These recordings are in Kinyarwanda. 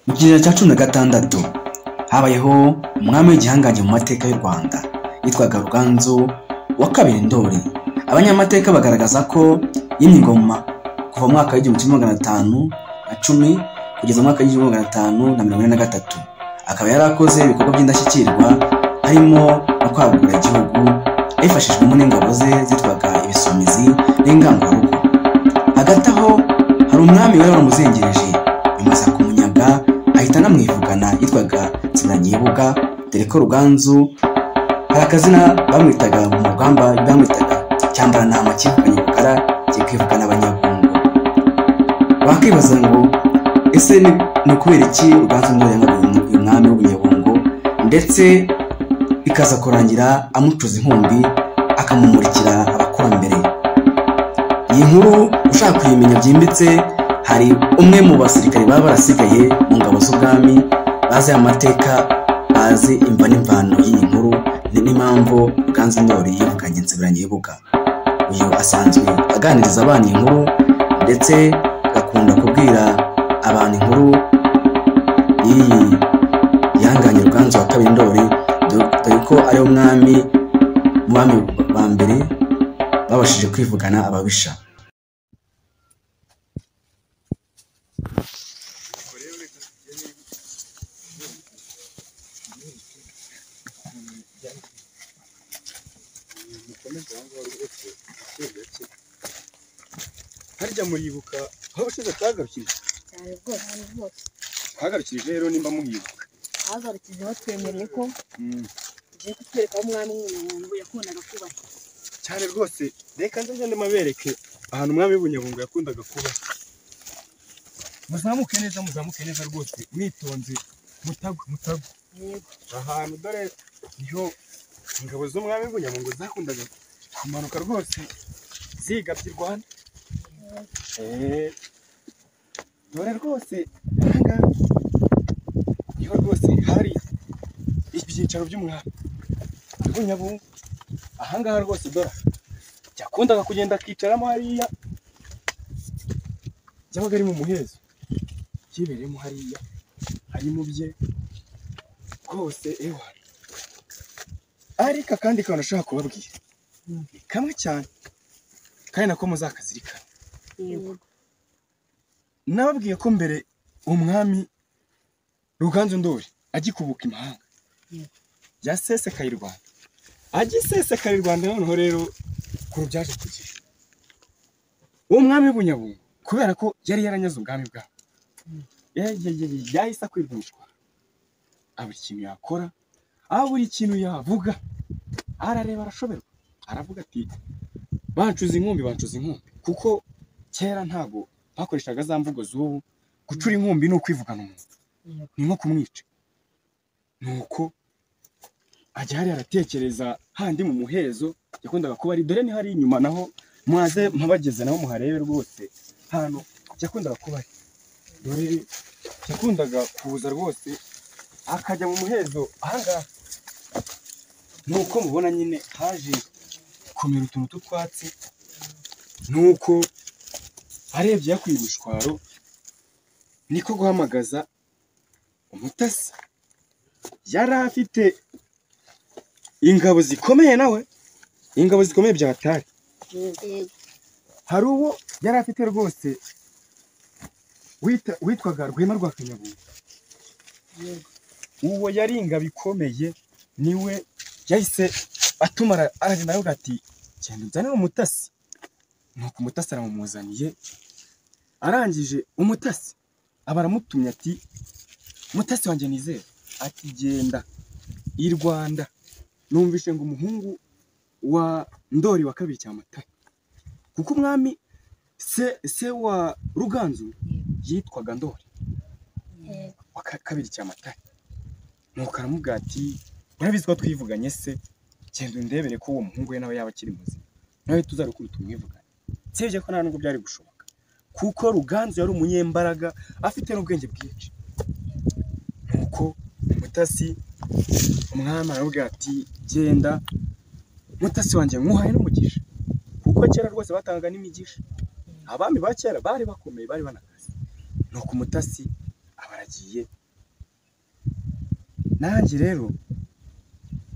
mu kinyejana cya cumi na gatandatu habayeho umwami w'igihangange mu mateka y'u rwanda yitwaga ruganzu wa kabiri ndoli abanyamateka bagaragaza ko yimye ingoma kuva mu mwaka w'igihumbi kimwe magana atanu na cumi kugeza mu mwaka w'igihumbi magana atanu na mirongo ine na gatatu akaba yari akoze ibikorwa by'indashyikirwa harimo no kwagura igihugu abifashijwemo n'ingabo ze zitwaga ibisumizi n'ingangurarugo hagati aho hari umwami wari waramuzengereje bimaze kumunyaga ahita anamwivugana yitwaga nsinanyibuga dore ko ruganzu hari akazina bamwitaga mu rugamba bamwitaga cyambarantama kivuganye ubukara kikwivugana abanyagungo wakwibaza ngo ese ni ni ukubera iki ruganzu ngo yanga uyu mwami w'ubunyabungo ndetse bikaza kurangira amucuza inkumbi akamumurikira abakurambere iyi nkuru ushaka kuyimenya byimbitse hari umwe mu basirikare baba barasigaye mu ngabo z'ubwami bazi amateka bazi imva n'imvano y'iyi nkuru ni- n'impamvu ruganzu ndori yivuganye nsibiranyibuga uyu asanzwe aganiriza abana iyi nkuru ndetse agakunda kubwira abantu inkuru y'iyi yanganye ruganzu wa kabiri ndori dore ko ari umwami mu bami ba mbere babashije kwivugana ababisha mukomeze aho ngaho rwose gake gake harya muribuka aho abashinzwe atagarukije cyane rwose ahantu hose twagarukirije rero nimba muhibuka ahagarukije batwemereye ko ugiye kutwereka aho umwami w'umuntu yakundaga kuba cyane rwose reka nze ngende mabereke ahantu umwami w'ubunyabungo yakundaga kuba muzamuke neza muzamuke neza rwose mwitonze mutagwa mutagwa yego ahantu dore niho ingabo z'umwami w'ubunyabungo zakundaga kumanuka rwose zigabye i rwanda Eh, dore rwose ahangaha niho rwose hari ibyicaro by'umwami w'ubunyabungo ahangaha rwose dora yakundaga kugenda akicaramo hariya yabaga ari mu muhezo yibereyemo hariya ari mu bye rwose ewa ariko akandi kantu nashaka kubabwira ni kamwe cyane kandi nako muzakazirikana yego nababwiye ko mbere umwami ruganzu ndori agikubuka imahanga Yego. yasesekaye i rwanda agisesekaye i rwanda noneho rero kuru byaje kugira uwo mwami w'ubunyabungo kubera ko yari yaranyaze ubwami bwabo Ya- ya- ya- ya- yahise akwirwishwa buri ikintu yakora aho buri ikintu yavuga arareba arashoberwa aravuga ati bancuze inkumbi bancuze inkumbi kuko kera ntabwo bakoreshaga za mvugo z'ubu gucura inkumbi ni ukwivugana umuntu yego ni nko kumwica nuko ajya hariya aratekereza handi mu muhezo yakundaga kuba ari dore ni hari inyuma naho mwaze mpabageze naho muharebe rwose hano yakundaga kuba ari dore yakundaga kuza rwose akajya mu muhezo ahangaha nuko mubona nyine haje kumera utuntu tw'utwatsi nuko arebye yakuye imishwaro niko guhamagaza umutasi yari afite ingabo zikomeye nawe ingabo zikomeye bya hatari yego hari uwo yari afite rwose wita- witwaga rwema rwa kanyabuye yego uwo yari ingabo ikomeye niwe yahise atuma ara- aragenda aravuga ati genda uzanire umutasi nuko umutasi aramumuzaniye arangije umutasi aba aramutumye ati mutasi wanjye nizere ati genda i rwanda numvise ngo umuhungu wa ndori wa kabiri cyamatare kuko umwami se se wa ruganzu yitwaga ndori yego wa ka- kabiri cyamatare nuko aramubwira ati murabizi ko twivuganye se genda undebere ko uwo muhungu we nawe yaba akiri muzima nawe tuzarukuru tumwivugane usibye ko nta nubwo byari gushoboka kuko ruganzu yari umunyembaraga afite n'ubwenge bwinshi nuko mutasi umwami aramubwira ati genda mutasi wanjye nkuhaye n'umugisha kuko kera rwose batangaga n'imigisha abami ba kera bari bakomeye bari banakaze nuko umutasi aba yagiye nanjye rero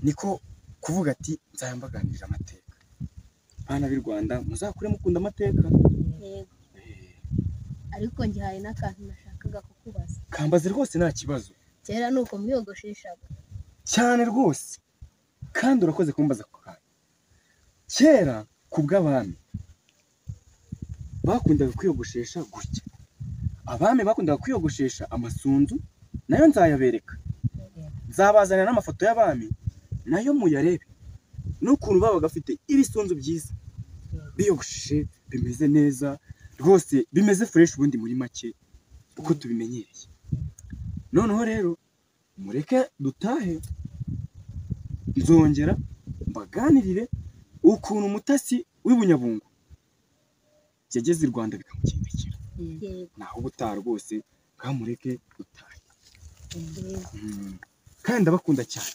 niko kuvuga ati nzayambaganirira amateka bana b'i rwanda muzakure mukunda amateka yego Eh, ariko ngihaye n'akantu nashakaga kukubaza kambaze rwose nta kibazo kera ni uko mwiyogosheshaga cyane rwose kandi urakoze kumbaza ako kantu kera ku bw'abami bakundaga kwiyogoshesha gutya abami bakundaga kwiyogoshesha amasunzu nayo nzayabereka nzabazanira n'amafoto y'abami nayo muyarebe n'ukuntu baba bafite ibisunzu byiza biyogosheshe bimeze neza rwose bimeze fureshi ubundi muri make uko tubimenyereye noneho rero mureke dutahe nzongera mbaganirire ukuntu umutasi w'i bunyabungo yageze i rwanda bikamugendekera yego naho ubutaha rwose bwamureke dutahe yego Mm. kandi ndabakunda cyane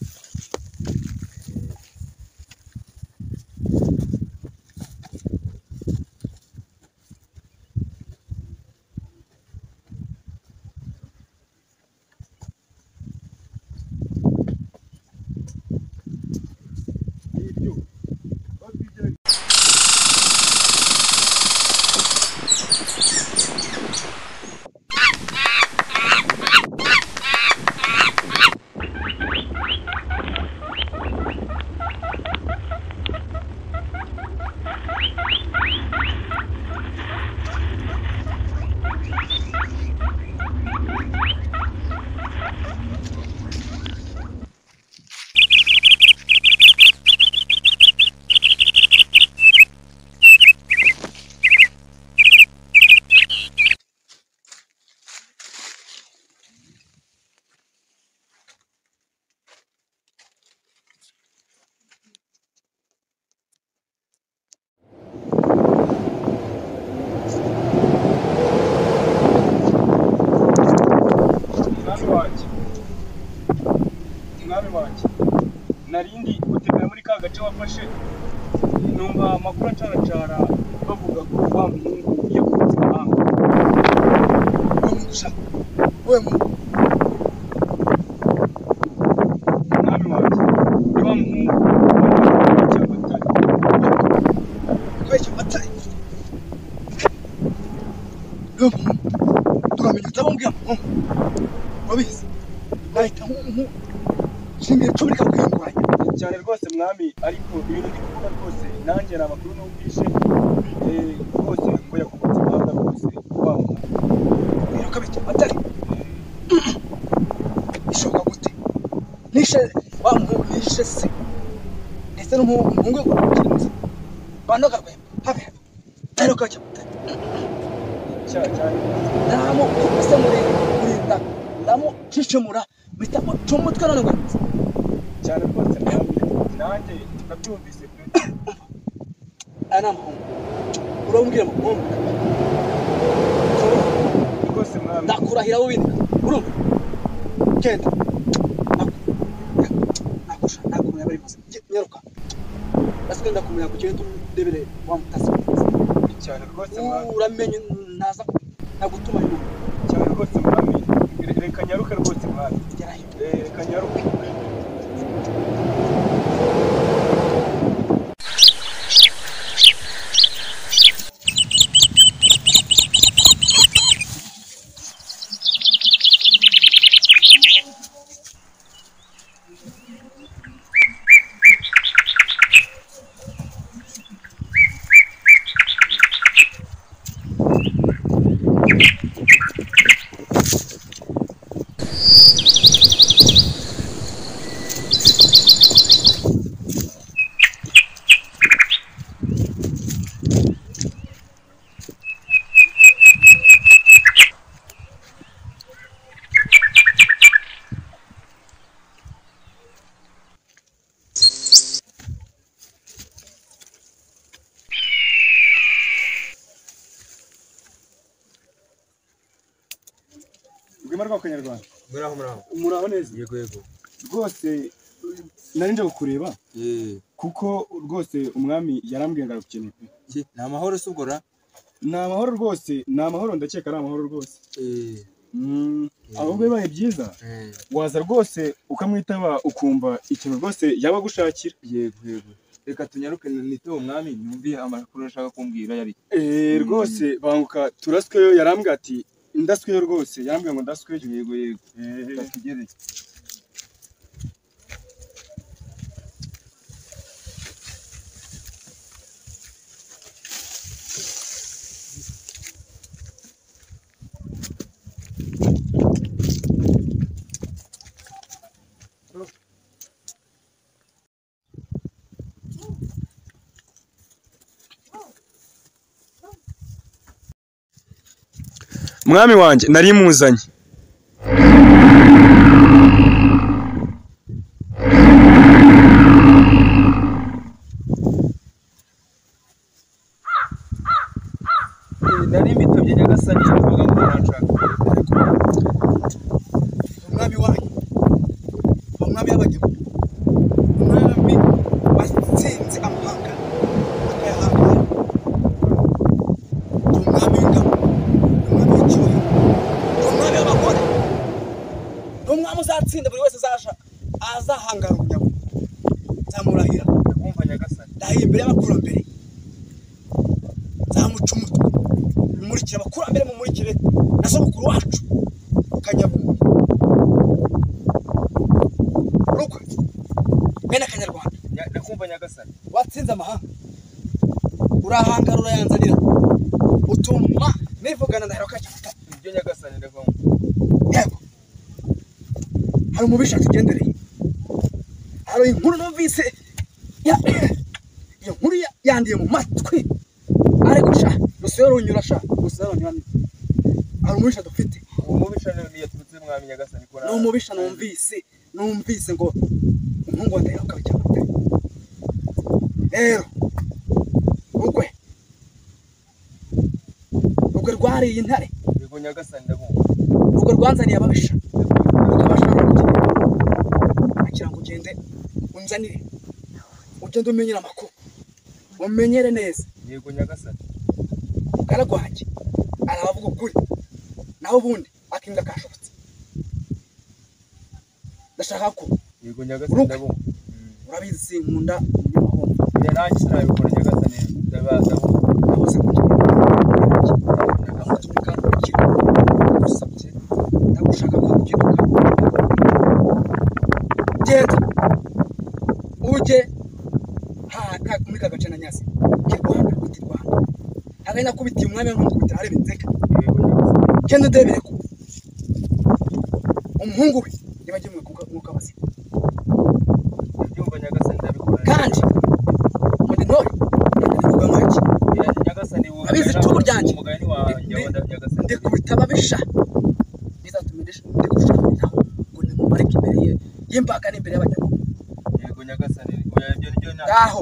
umwami wanjye umwami wanjye narindi gutembera muri ka gace wafashe numva amakuru acaracara bavuga ko wa muhungu yakunze impanga we muca we mu umwami wanjye ni wa muhungu wabeshya abatari wabeshya abatari niwo muhungu turamenya utababwira muhungu wabizi nahita nk'umuntu nshinga icumu rikakuyunguranya cyane rwose mwami ariko ibintu ndi kuvuga rwose nanjye ni amakuru numvise eh, rwose ko yakubutse impanga rwose wamwa biruka bituma atari bishoboka gute nishe wa muhungu nishe se ndetse n'umuhungu we wamukinze bano karwemba habe habe tari ukajya mutari cyane cyane namu kumuse murere kurinda namu cicumura bita mucumutwe none ngo nimuze. cyane rwose mwami nanjye nabyumvise pe aya ni amahungu urambwira amahungu rwose mwami ndakurahira w'ibindi urumva genda nakusha nakumenya bari maze nyaruka nasigaye ndakumenya ku kintu turebere wa mutasi cyane rwose mwami uramenye naza nagutuma nyuma cyane rwose mwami reka nyaruke rwose mwami gerayo Eh, reka nyaruke rwema rwa kanyarwanda muraho muraho muraho neza yego yego rwose nari nje kukureba Eh, kuko rwose umwami yarambwiye ngo aragukeneye pe. ki- ni amahoro se ubwo ra ni amahoro rwose ni amahoro ndakeka ari amahoro rwose Eh, ahubwo bibaye byiza waza rwose ukamwitaba ukumva ikintu rwose yaba agushakira yego yego reka tunyaruke nite uwo mwami yumviye amakuru ashaka kumbwira yari Eh, rwose banguka turasweyo yarambwira ati ndasweyo rwose yarambwira ngo ndasweyo yego yego Eh, reka tugere mwami wanjye nari muzanye nari mbitabye nyagasani avuga ngo yanshaka umwami wanyu umwami w'abanyagihugu umwami watsinze amahanga akayahangara umwami w'ingabo umwami w'icyubahiro umwami w'abagore umwami uzatsinda buri wese azaja azahangara umugabo nzamurahira kumva nyagasani ndahiye imbere y'abakurambere nzamuca umutwe mumurikire abakurambere mumurikire na sogokuru wacu kanyabungu rukwe bene akanyarwanda Nya- ndakumva nyagasani watsinze amahanga urahangara urayanzanira utuma nivugana ndahera ukajya gutaka ibyo nyagasani ndakumva yego hari umubisha tugendereye hari inkuru numvise ya- iyo nkuru ya- yandiye mu matwi ariko sha gusa iyo runyura sha gusa iyo runyura ni- hari umubisha dufite uwo mubisha ni yaturutse mwami nyagasani ko ni umubisha numvise numvise ngo umuhungu wa ndahiro akaba cyamuteye rero rugwe rugwe rwariye intare yego nyagasani ndakumva urwo rwanzaniye ababisha rukabasha kugira ngo ugende unzanire ugende umenyere amakuru umenyere neza yego nyagasani karagwanjye arabavuga ukuri naho ubundi akinga kashobotse ndashaka ko yego nyagasani Uruka. ndakumva urabizi nkunda umunyamahombo njye nanjye sinabikora nyagasani ndabaza nahoze ku gihe ndamuturuka mu kigo ndagusabye ndagushaka ko ukiduka genda ujye haka muri ka gace na nyasi kirwanda kutirwanda hagari nakubitiye umwanya n'umukubita hareba inzeka yego nyagasani genda ndebere ko umuhungu we nibagiye mwuka bazima ndabyumva nyagasani ndabikora kandi muri ntore ndavuga nk'iki Nyagasani, nyagasani wowe Abizi icumu ryanjye. umugani wanjye Ni- wenda nyagasani ndikubita ababisha bizatuma ndikushakira ngo nimumarike imbere ye y'imbaga n'imbere y'abanyamakuru yego nyagasani oya ibyo nibyo nta ngaho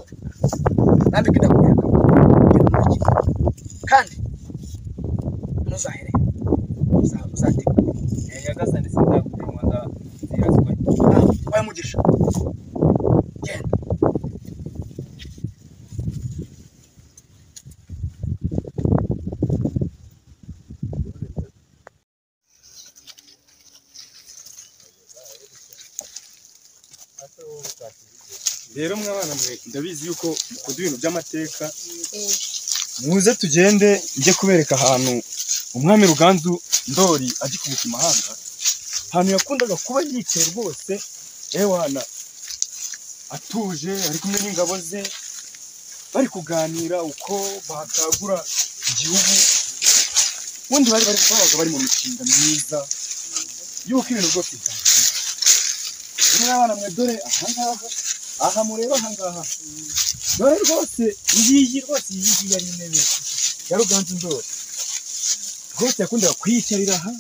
nambika indamuyaga nimumurikire kandi ntuzahere uzategura Eh, nyagasani sinzakuguma ndaziraswe wayo mugisha genda rero mwana mwe ndabizi yuko mukunda ibintu by'amateka muze tugende njye kubereka ahantu umwami ruganzu ndori agikubuka imahanga ahantu yakundaga kuba yicaye rwose ewana atuje ari kumwe n'ingabo ze bari kuganira uko bakangura igihugu ubundi bari bari babaga bari mu mishinga myiza y'uko ibintu byose byakemurwa rero abana mwe dore ahangaha aha mureba aha ngaha dore rwose ngiyi rwose iyi ngiyi yari intebe ya ruganzu ndori rwose yakundaga kuyicarira aha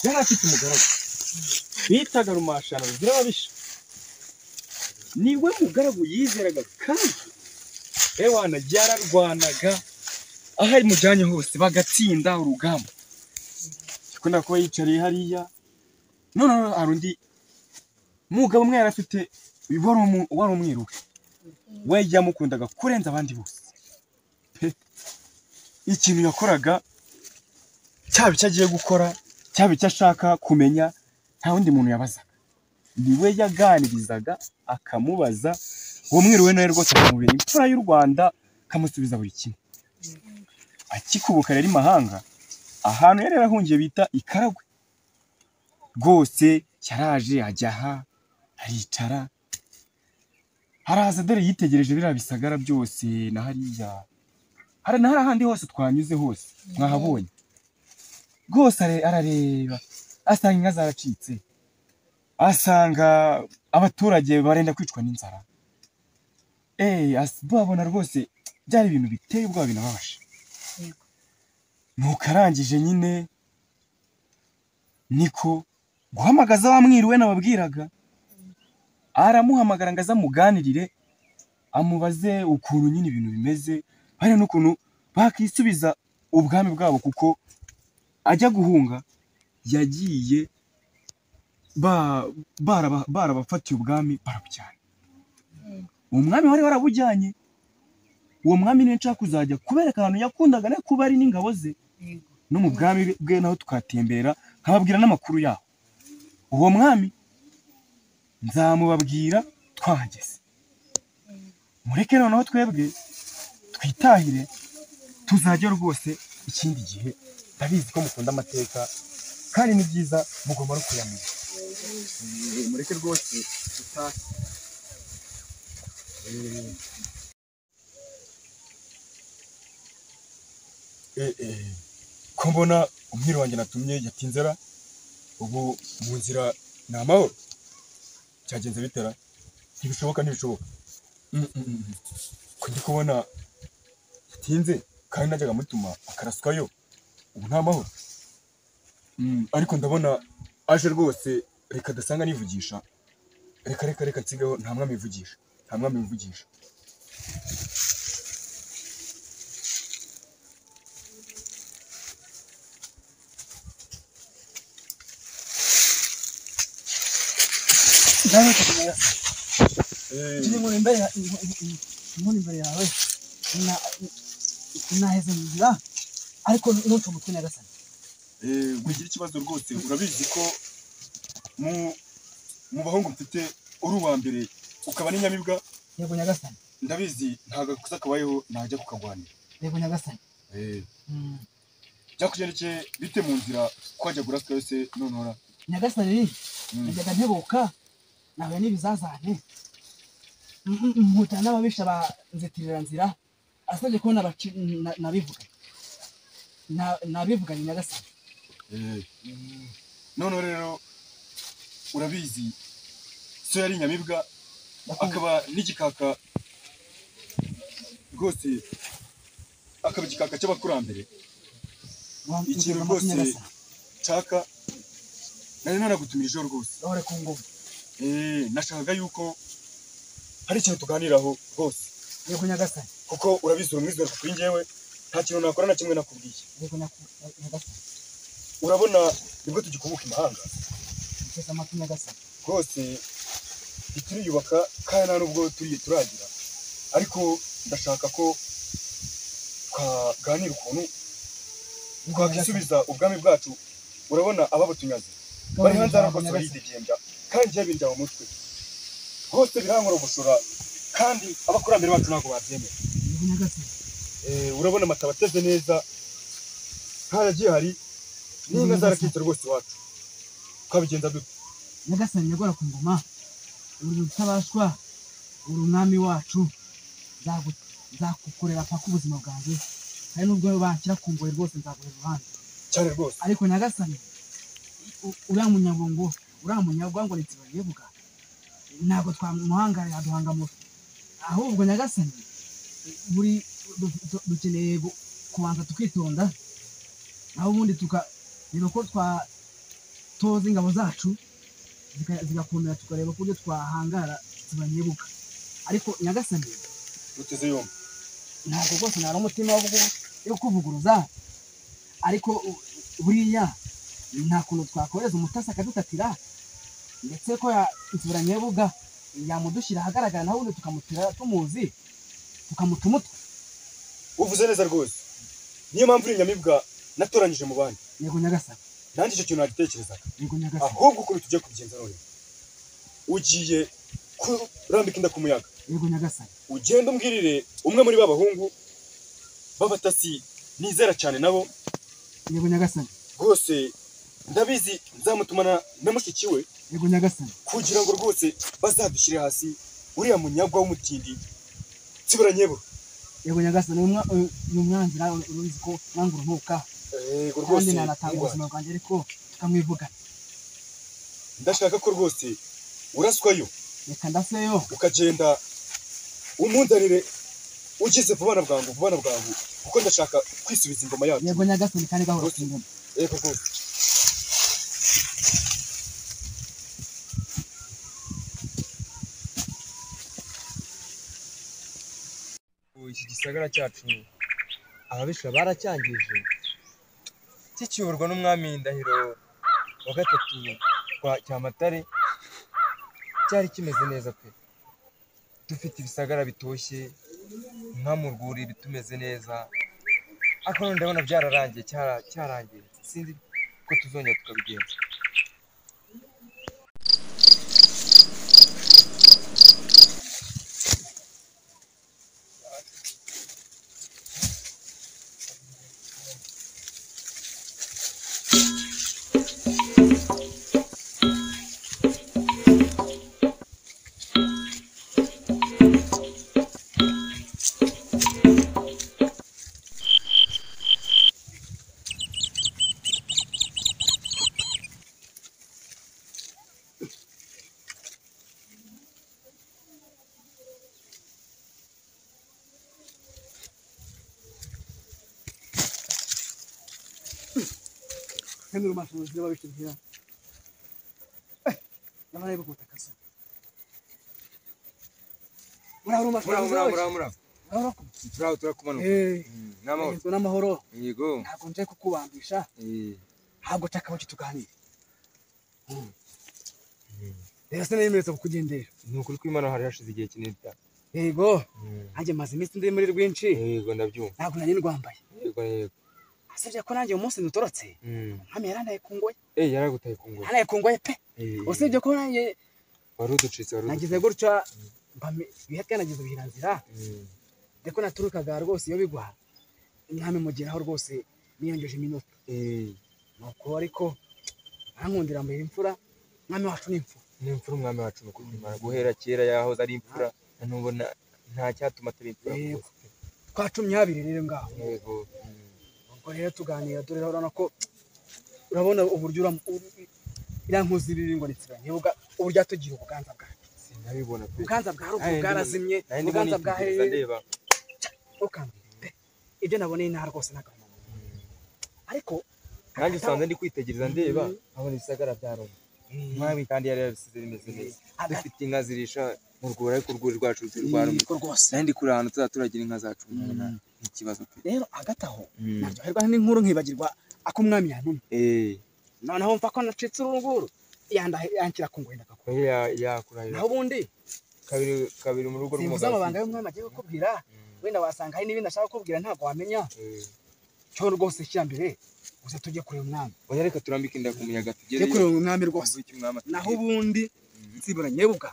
yari afite umugaragu bitaga rumashana rugira ababisha niwe mugaragu yizeraga kandi ewana yararwanaga aho mujyanye hose bagatsinda urugamba yakundaga kuba yicariye hariya none hari undi mugabo umwe yari afite wari umu- wari umwiru we we yamukundaga kurenza abandi bose pe ikintu yakoraga cyaba icyo agiye gukora cyaba icyo ashaka kumenya nta wundi muntu yabazaga ni we yaganirizaga akamubaza uwo mwiriwe nawe rwose akamubera imfura y'u rwanda akamusubiza buri kimwe akikubuka rero imahanga ahantu yari yarahungiye bita ikaragwe rwose yaraje ajya aha aricara haraza dore yitegereje biriya bisagara byose na hariya hari na hariya handi hose twanyuze hose mwahabonye rwose are- arareba asanga inka zaracitse asanga abaturage barenda kwicwa n'inzara eee babona rwose byari ibintu biteye ubwoba binababaje Yego. nuko arangije nyine niko guhamagaza wa mwiriwe nababwiraga aramuhamagara ngo aze amuganirire amubaze ukuntu nyine ibintu bimeze hari n'ukuntu bakisubiza ubwami bwabo kuko ajya guhunga yagiye ba- baraba- barabafatiye ubwami barabujyana umwami wari warabujyanye uwo mwami niwe nshaka kuzajya kubereka ahantu yakundaga no kuba ari n'ingabo ze Yego. no mu bwami bwe naho tukatembera nkababwira n'amakuru yaho uwo mwami nzamubabwira twahageze mureke noneho twebwe twitahire tuzajya rwose ikindi gihe ndabizi ko mukunda amateka kandi ni byiza mugomba no kuyamenya mureke rwose tutahe Eh, eh, ko mbona umwiri wanjye natumye yatinzera ubu mu nzira ni amahoro cyagenze bitera ntibishoboka ntibishoboka Mm, mm, mm, mm. ko ndi kubona yatinze kandi najyaga mutuma akaraswayo ubu nta mahoro Mm, ariko ndabona aje rwose reka adasanga nivugisha reka reka reka nsigaho nta mwami wivugisha nta mwami wivugisha Ndabona kutumira. Tujye inkoni imbere ya- inkoni- inkoni- inkoni imbere yawe Na- naheze mu nzira ariko ntuce umutwe nyagasani Eh, ugira ikibazo rwose urabizi ko mu mu bahungu mfite uri uwa mbere ukaba n'inyamibwa yego nyagasani ndabizi nta gakosa kabayeho najya kukagwanira yego nyagasani Eh, Mm. byakugendekeye bite mu nzira kwajya guraswa yose nonora nyagasani Mm. najyaga ntebuka nahuye n'ibizazane Mm, mm, mm, nkutana n'ababisha ba nzitiriranzira asabye ko nabaci- na- nabivuga Na- nabivuganye nyagasani Eh, none rero urabizi so yari inyamibwa akaba n'igikaka rwose akaba igikaka cy'abakurambere Wa- ikintu nzira rwose- nyagasani. nshaka nari nanagutumirijeho rwose bahore ku ngoma Eh, nashakaga yuko hari ikintu tuganiraho rwose yego nyagasani kuko urabizi uri mwizewe kuri njyewe nta kintu nakora na kimwe nakubwiye yego nyaku- nyagasani urabona nibwo tugikubuka imahanga nteze amatwi nyagasani rwose ntituriyubaka kandi nta nubwo turiye turagira ariko ndashaka ko twaganira ukuntu Yego, nyagasani. twakisubiza ubwami bwacu urabona ababutunyaze bari hanze Gabanya harakoze nyagasani. baridegembya kandi njyewe bindya mu mutwe rwose birankora gushora kandi abakurambere bacu ntabwo babyemera Yego nyagasani Eh, urabona amata aba ateze neza haragiye hari n'inka zarakitse rwose iwacu twabigenza dute nyagasani nyagora ku ngoma uri utabashwa uri umwami wacu nzagu- nzakukorera paka ubuzima bwanjye hari n'ubwo banshyira ku ngoyi rwose nzaguhera uruhande cyane rwose ariko nyagasani u- uriya munyagongo uriya munyagwango ntizibayevuga ntabwo twamuhangara yaduhanga mufi ahubwo nyagasani buri du- du- dukeneye gu- kubanza tukitonda aho ubundi tukareba ko twa- toza ingabo zacu zika- zigakomera tukareba ku buryo twahangara zibanyebuka ariko nyagasani duteze yombi ntabwo rwose nari umutima wo kugu- wo kuvuguruza ariko u- buriya nta kuntu twakohereza umutasi akadutatira ndetse ko ya- insubira nyebuga yamudushyira ahagaragara naho ubundi tukamutira tumuzi tukamuta umutwe uvuze neza rwose niyo mpamvu uri inyamibwa natoranyije mu bandi yego nyagasani nanjye icyo kintu nagitekerezaga yego nyagasani ahubwo ukuntu tugiye kubigenza none ugiye kurambika inda ku muyaga yego nyagasani ugenda umbwirire umwe muri ba bahungu b'abatasi nizera cyane nabo yego nyagasani rwose ndabizi nzamutumana na mushiki we yego nyagasani kugira ngo rwose bazadushyire hasi uriya munyagwa w'umutindi tsibura nyebura yego nyagasani uyu mwa- uyu- uyu mwanzira uruzi ko mwanga urunuka yego rwose kandi nanatanga ndwara. ubuzima bwanjye ariko tukamwivuga ndashaka ko rwose uraswayo reka ndaseyo ukagenda umunzanire ugize vuba na bwangu vuba na bwangu kuko ndashaka kwisubiza ingoma yacu yego nyagasani kandi gahoro kingana yego rwose iki gisagara cyacu ababisha baracyangije kikiyoborwa n'umwami ndahiro wa gatatu kwa cyamatare cyari kimeze neza pe dufite ibisagara bitoshye nka mu rwuri bitumeze neza ariko none ndabona byararangiye cyara cyarangiye sinzi ko tuzongera tukabigenza kandi urumashanyarazi n'ababishyirira n'abari bagutakaza muraho muraho urumashanyarazi muraho muraho muraho turaho turakumanuka Mm, n'amahoro n'amahoro n'amahoro yego ntabwo nje kukubambisha Eh, ntabwo nshaka ko tuganire rero sinayemereza kukugendera ni ukuri kw'imana hari hashize igihe kinini cyane yego Mm, nanjye maze iminsi ndi muri rwinshi yego ndabyumva ntabwo nari ndwambaye yego yego asibye ko nanjye umunsi ndutorotse Mm. nkame yarandaye ku ngoye Eh, yaragutaye ku ngoma. yarandaye ku ngoye pe Eh, usibye ko nanjye wari uducitse wari nagize gutya mba- ibihe byanagize ubuhiranzira uducitse. ndeko naturukaga rwose iyo bigwa umwami mugeraho rwose niyongeje iminota Eh, eh, nuko ariko arankundira mbere imfura umwami wacu ni imfura ni imfura umwami wacu ni ukuri kw'Imana. guhera kera yahoze ari imfura na n'ubu na- nta cyatuma atari imfura Yego. rwose. twacumye habiri rero ngaho yego Mm. ubwo rero tuganira dore urabona ko urabona uburyo uram- u- iriya nkuzi riri ngo nitsiranye uburyo yatugira ubuganza bwacu sinabibona pe ubuganza bwa ruguru Nanjye bwarazimye ndimo- nanjye ndimo ubuganza bwa nitegereza hehe ndeba ukambwira pe ibyo naboneye nta rwose n'akamaro Mm. ariko nanjye usanze ndi kwitegereza ndeba Mhm. nkabona ibisagara bya Roma Eh, umwami kandi yari yarabisize bimeze neza hagati dufite inka zirisha mu rwuri ariko urwuri rwacu rutari rwa Roma yego rwose nanjye ndi kure ahantu tuzaturagira inka zacu umunani. ni ikibazo pe rero hagati aho Mm. naryoherwa n'inkuru nkibagirwa akumwami yantumye Eh, noneho mfa ko nacitse urunguru yanda- yanshyira ku ngoyi ndakakura oya, ya- yakurahira naho ubundi kabiri kabiri mu rugo simvuze rw'umugabo amabanga y'umwami agiye kukubwira Mm. wenda wasanga hari n'ibindi ashaka kukubwira ntabwo wamenya Eh. cyo rwose shyira mbere gusa tujye kureba umwami oya reka turambike inda ku muyaga tujye tugereyo kureba umwami rwose Twumve icyo umwami atubwira. naho ubundi nsibura nyebuka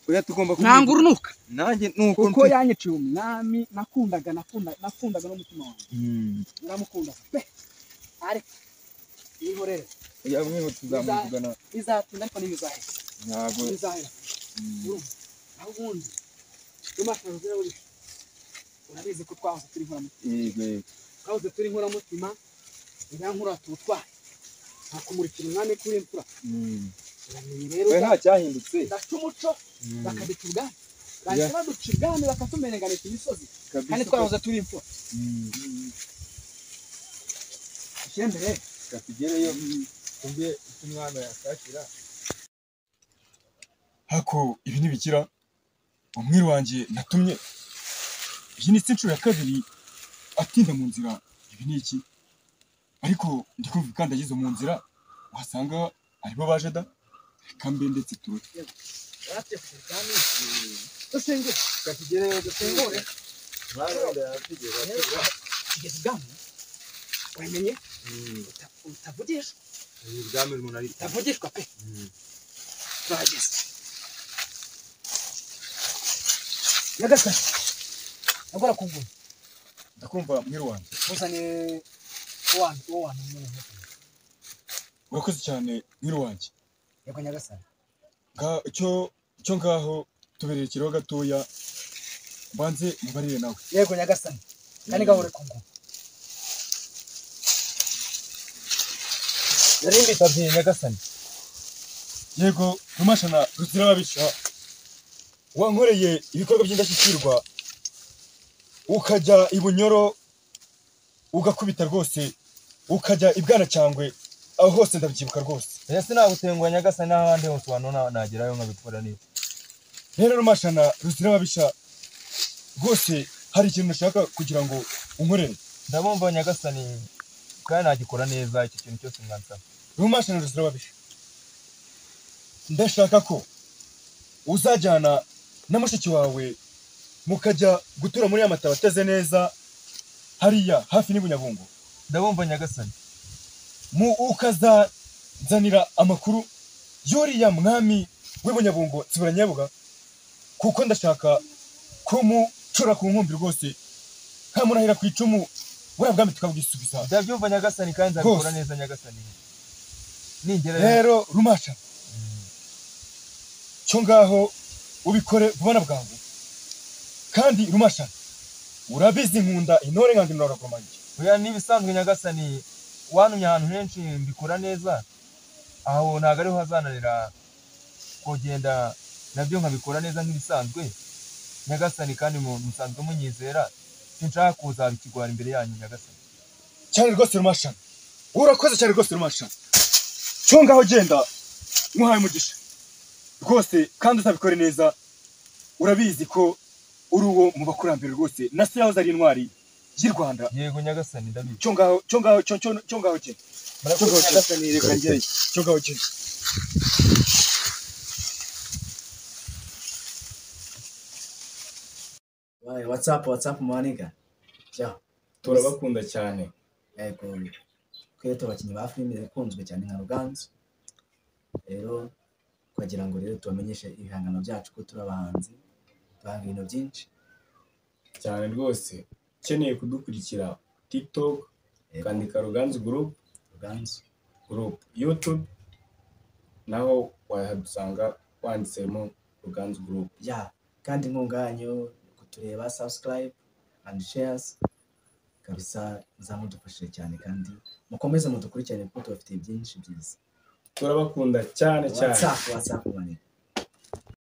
oya tugomba nanga urunuka nanjye nuko kuko yanyiciye umwami nakundaga nakundaga nakundaga n'umutima wanjye naramukundaga pe ariko nihorere yamwe tuzamuvugana bizatinda ariko ntibizahera ntabwo ntibizahera Mm. naho ubundi n'amashanyarazi n'aburi urabizi ko twahoze turi inkoramutima yego yego twahoze turi inkoramutima iriya nkuru turutwaye nta kumurikira umwami kuri imfura Mm. uramenye rero oya nta cyahindutse daca umuco Mm. bakaduca ubwami bahita baduca ubwami bakatumerenganisha imisozi Kabisa kandi pe. twahoze turi imfura Mm. ushyire mbere reka tugereyo twumve icyo umwami yashakira hako ibi ntibikira umwiri wanjye natumye iyi ni si inshuro ya kabiri atinda mu nzira ibi ni iki ariko ndi kumva ikandagizo mu nzira wasanga aribo baje da reka mbe ndetse turore barateye kujya ubwami dusengere reka tugereyo dusengere Mwami wenda yaratugeraga. tugeze ubwami uramenye uta- utavugishwa ibwami umuntu ari utavugishwa pe turahageze nyagasani ndakora ku ngoma ndakumva mwiru wanjye uzane uwanyu uwo wanyu nyine ntukane. urakoze cyane mwiru wanjye yego nyagasani Nga- cyo cyo ngaho tubereye ikiriho gatoya mbanze mubarire nawe yego nyagasani kandi gahore ku ngoma nari mbitabye nyagasani yego rumashana ruzira ababisha wankoreye ibikorwa by'indashyikirwa ukajya i bunyoro ugakubita rwose ukajya i bwanacyangwe aho hose ndabyibuka rwose oya sinagutengwa nyagasani n'ahandi hose abantu na- nagerayo nkabikora neza rero rumashana ruzira ababisha rwose hari ikintu ushaka kugira ngo unkorere ndabumva nyagasani kandi nagikora neza icyo kintu cyose mwansaba rumashana ruzira ababisha ndashaka ko uzajyana na mushiki wawe mukajya gutura muri ya mataba ateze neza hariya hafi n'ibunyabungo ndabumva nyagasani mu ukazanzanira amakuru y'uriya mwami w'ibunyabungo tsibura nyabuga kuko ndashaka kumucura ku nkumbi rwose nkamurahira ku icumu buriya bwami tukabwisubiza ndabyumva nyagasani kandi nzabikora Rwose. neza nyagasani ningerayo rero rumasha cyo ngaho ubikore vuba na bwangu kandi rumasha urabizi nkunda intore nkanga inora kurumange oya n'ibisanzwe nyagasani wantumye ahantu henshi mbikora neza aho ntabwo ariho hazananira kugenda nabyo nkabikora neza nk'ibisanzwe nyagasani kandi mu- musanzwe munyizera sinshaka kuzaba ikigwari imbere yanyu nyagasani cyane rwose rumasha urakoze cyane rwose rumasha cyo ngaho genda nkuhaye umugisha rwose kandi uzabikore neza urabizi ko uri uwo mu bakurambere rwose na se yahoze ari intwari y'u rwanda yego nyagasani ndabizi cyo ngaho cyo ngaho cyo cyo cyo ngaho genda murakoze Cyo- cyo- nyagasani reka njyeyo cyo ngaho genda Wayi, watsapu watsapu maniga cya turabakunda cyane yego twe tubakinnyi ba filime ikunzwe cyane nka ruganzu rero twagira ngo rero tubamenyeshe ibihangano byacu ko turi abahanzi duhanga ibintu byinshi cyane rwose ukeneye kudukurikira tiktok Yego. ukandika ruganzu group ruganzu group youtube naho wahadusanga wanditsemo ruganzu group ya kandi nkunganyu kutureba subscribe and shares kabisa muzamudufashije cyane kandi mukomeze mudukurikirane kuko tubafitiye byinshi byiza turabakunda cyane cyane watsapu watsapu maniga